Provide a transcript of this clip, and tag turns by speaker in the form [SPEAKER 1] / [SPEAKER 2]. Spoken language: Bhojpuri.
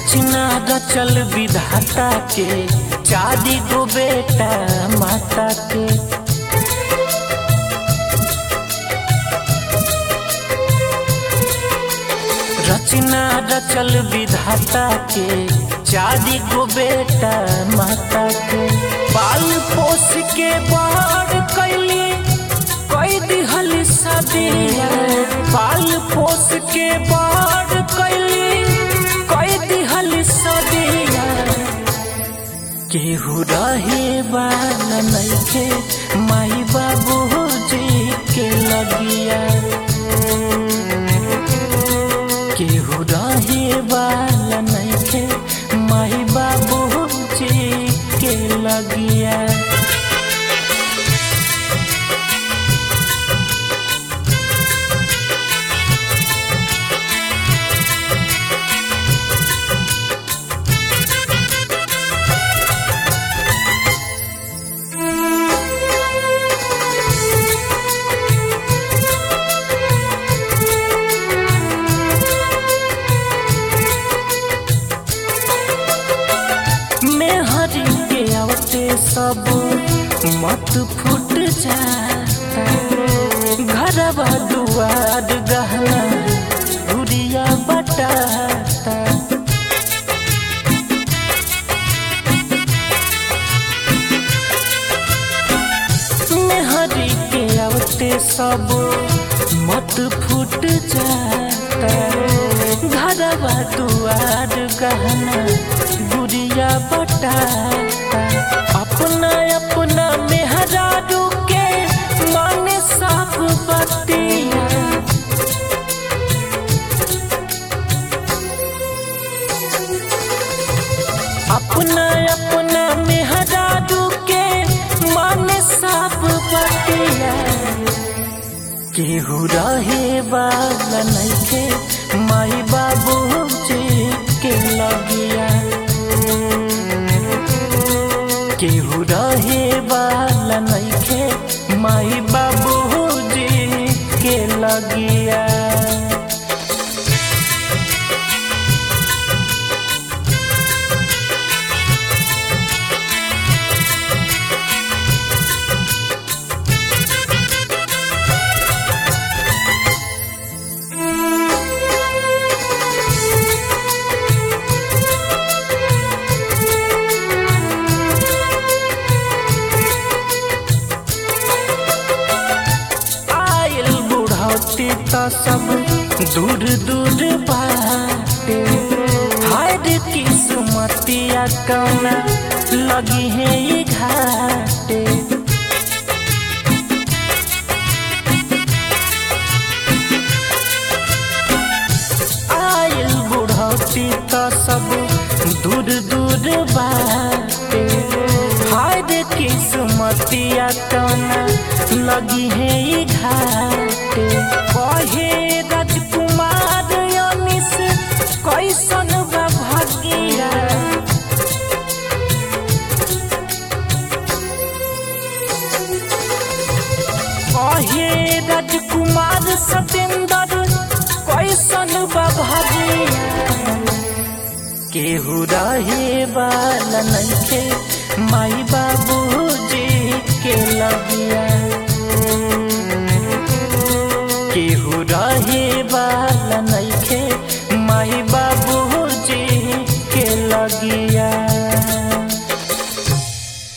[SPEAKER 1] रचना रचल विधाता के चारी गो बेटा माता के रचना रचल विधाता के चारी गो बेटा माता के पाल पोस के बड़ कैली कई दिहल सदिया पाल पोस के बड़ कैली कई दिहल सदिया केहू रहे वाला नइखे माई बाबू जी के लगिया केहू रहे वाला नइखे माई बाबू जी के लगिया मेहरी के आवते सब मत फूट जाता घरवा दुआर गहना गुड़िया बटाता मेहरी के आवते सब मत फूट जाता घरवा दुआर गहना गुड़िया बटाता अपना अपना मेहरारू के माने सब बतिया अपना अपना मेहरारू के माने सब बतिया केहू रहे वाला नइखे माई बाबू जी के लगिया केहू रहे वाला नइखे माई बाबू जी के लगिया आयल बुढ़ौती त सब दूर दूर बाटे हाय रे किस्मतिया कौना लगी है ये घाटे आयल बुढ़ौती त सब दूर दूर बाटे हाय रे किस्मतिया कौना लगी है ये घाटे कहे राजकुमार अनिस कैसन बा भागिया कहे राजकुमार सतेंद्र कैसन बा भागिया केहू रहे वाला नइखे माई बाबू जी के लगिया केहू रहे वाला नइखे माई बाबू जी के लगिया